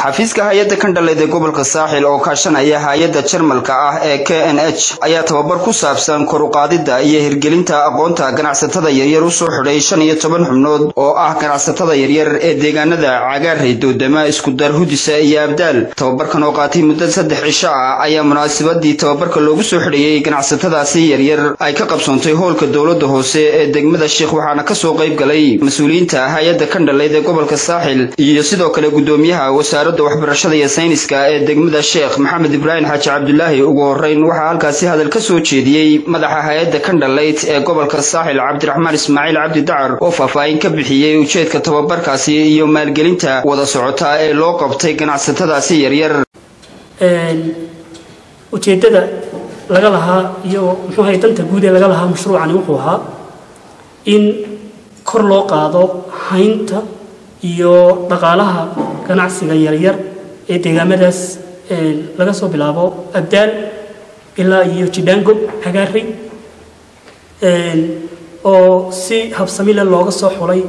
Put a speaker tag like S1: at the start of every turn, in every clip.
S1: xafiiska hay-adda kandhaleed ee gobolka saaxil oo kaashanaya hay-adda jarmalka ah ee k n h ayaa tababar ku saabsan koruqaadidda iyo hirgelinta aqoonta ganacsatada yaryar u soo xidhay shan iyo toban xubnood oo ah ganacsatada yaryar ee deegaanada cagaarey doodama iskudar hudisa iyo abdaal tababarkan oo qaatay muddo saddex cisho ah ayaa munaasabadii tababarka loogu soo xidhayey ganacsatadaasi yaryar ay ka qabsoontay hoolka dowladda hoose ee degmada sheekh waxaana kasoo qayb galay mas-uuliyiinta hay-adda kandhaleyd ee gobolka saaxil iyo sidoo kale gudoomiyaha wasaaradda waxbarashada iyo sayniska ee degmada sheekh maxamed ibraahim xaaji cabdulaahi ugu horeyn waxaa halkaasi hadal ka soo jeediyey madaxa hay-adda kandhaleyt ee gobolka saaxil cabdiraxmaan ismaaciil cabdi dacar oo faahfaahin ka bixiyey ujeedka tababarkaasi iyo maalgelinta wada socota ee loo qabtay ganacsatadaasi yaryar
S2: ujeeddada laga lahaa iyo muxuu ahay danta guud ee laga lahaa mashruucani wuxuu ahaa in kor loo qaado haynta iyo dhaqaalaha ganacsiga yaryar ee deegaamadaas laga soo bilaabo abdaal ilaa iyo jidhaango cagaarey oo si habsamile looga soo xulay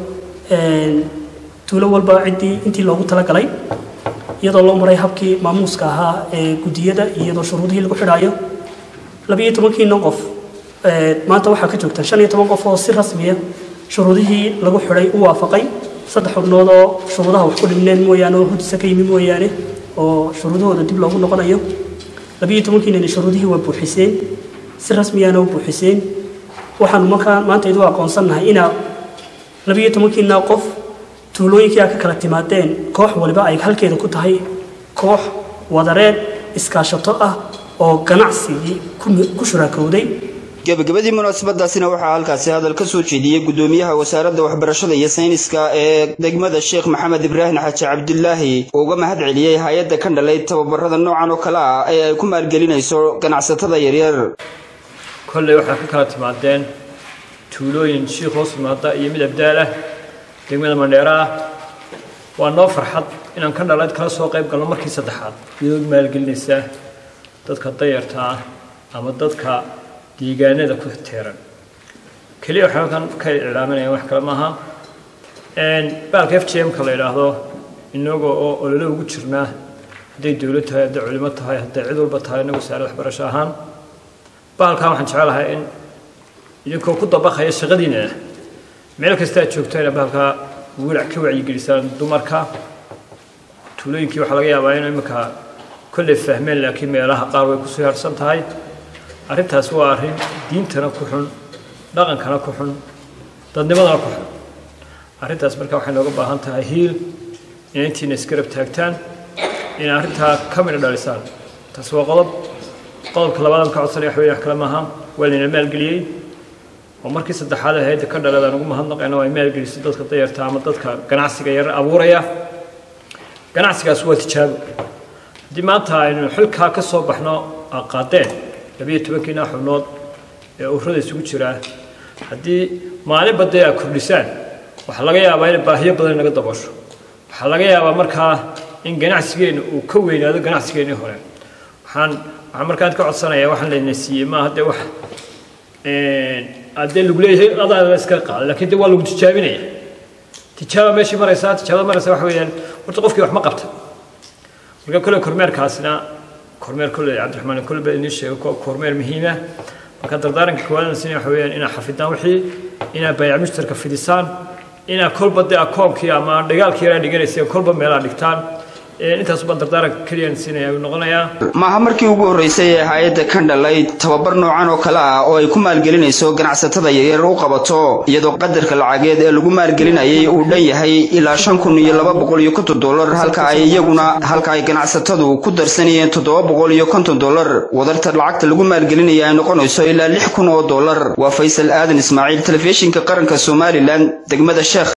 S2: tuulo walba ciddii intii loogu talagalay iyadoo loo maray habkii maamuuska ahaa ee guddiyada iyadoo shuruudihii lagu xidhaayo labiiyo tobankiina qof maanta waxaa ka joogta shan iyo toban qof oo si rasmiya shuruudihii lagu xidhay u waafaqay saddex xubnood oo shuruudaha wax ku dhibneen mooyaane oo hudisa ka yimi mooyaane oo shuruudahooda dib loogu noqonayo labiiyo tobankiinani shuruudihii waa buuxiseen si rasmiyaana u buuxiseen waxaanu markaa maanta idu aqoonsannahay inaa labiiyo tobankiina qof tuulooyinkii a ka kala timaadeen koox waliba ay halkeeda ku tahay koox wadareed iskaashato ah oo ganacsigii ku shuraakowday
S1: gebagabadii munaasabadaasina waxaa halkaasi hadal ka soo jeediyey gudoomiyaha wasaaradda waxbarashada iyo sayniska ee degmada sheekh maxamed ibraahim xaaji cabdulaahi oo uga mahad celiyey hay-adda kandhaleyd tababarada noocan oo kale ah ee ay ku maalgelinayso ganacsatada yaryar
S3: kolley waxaa ka kala timaadeen tuulooyin shiikh hoos yimaada iyo mid abdaal ah degmada mandheera ah waa noo farxad inaan kandhaleyd kala soo qayb galno markii saddexaad iyadoo maalgelinaysa dadka dayarta ah ama dadka deegaanada ku teeran keliya waxay halkan ka iclaaminayaan wax kale maaha baalka f j m-ka la yidhaahdo inaga oo olole ugu jirnaa hadday dowlad tahay hadday culimo tahay hadday cid walba tahay inagu wasaarad waxbarasho ahaan baalkan waxaan jecelahay in idinkoo ku dabaqaya shaqadiina meel kasta aad joogto inaad baalkaa wilac ka wacyigelisaan dumarka tuulooyinkii waxaa laga yaabaa in iminka kolley fahmeen laakiin meelaha qaar way kusoo harsan tahay arrintaas waa arrin diintana ku xun dhaqankana ku xun dadnimadana ku xun arrintaas marka waxay nooga baahan tahay hiil inay intiina isgarab taagtaan inay arrintaa ka midha dhalisaan taas waa qodob qodobka labaad ka codsanaya wax weeye wax kale maaha waa layna maalgeliyey oo markii saddexaad hayadda ka dhalada aan ugu mahadnaqayna waa ay maalgelisay dadka dayarta ama dadka ganacsiga yar abuuraya ganacsigaas waa tijaabo haddii maanta aynu xilkaa ka soo baxno qaadeen labiyo tobankiina xubnood ee ururada isugu jiraa haddii maalin badee aad kordhisaan waxaa laga yaabaa in baahiyo badan naga dabasho waxaa laga yaabaa markaa in ganacsigeenna uu ka weynaado ganacsigeennii hore waxaan waxaan markaan ka codsanaya waxaan layna siiyey maaha dee wax adee lagu leeyahay adaa la iska qaada laakiin dee waa lagu tijaabinaya tijaaba meeshii maraysaa tijaabada maraysa waxa weeyaan horta qofkii wax ma qabta marka kole kormeerkaasna kormeer kolley cabdiraxmaan kolle baa idiin sheegay kormeer muhiima marka dardaaranka koowaadna sina waxa weeyaan inaad xafidaan wixii inaad baayac mushtarka fidisaan inaad kolba dee akoonkii ama dhagaalkii yaraa dhiganayseen kolba meelaa dhigtaan intaas baan dardaaranka keliyaan siinaya uu noqonayaa
S1: maaha markii ugu horreysay ee hay-adda kandhaleyd tababar noocan oo kale ah oo ay ku maalgelinayso ganacsatada yaryar u qabato iyadoo qadarka lacageed ee lagu maalgelinayay uu dhan yahay ilaa shan kun iyo laba boqol iyo konton dollar halka ay iyaguna halka ay ganacsatadu ku darsanayeen toddoba boqol iyo konton dollar wadarta lacagta lagu maalgelinaya ay noqonayso ilaa lix kun oo dollar waa faysal aadan ismaaciil telefishinka qaranka somalilan degmada sheekh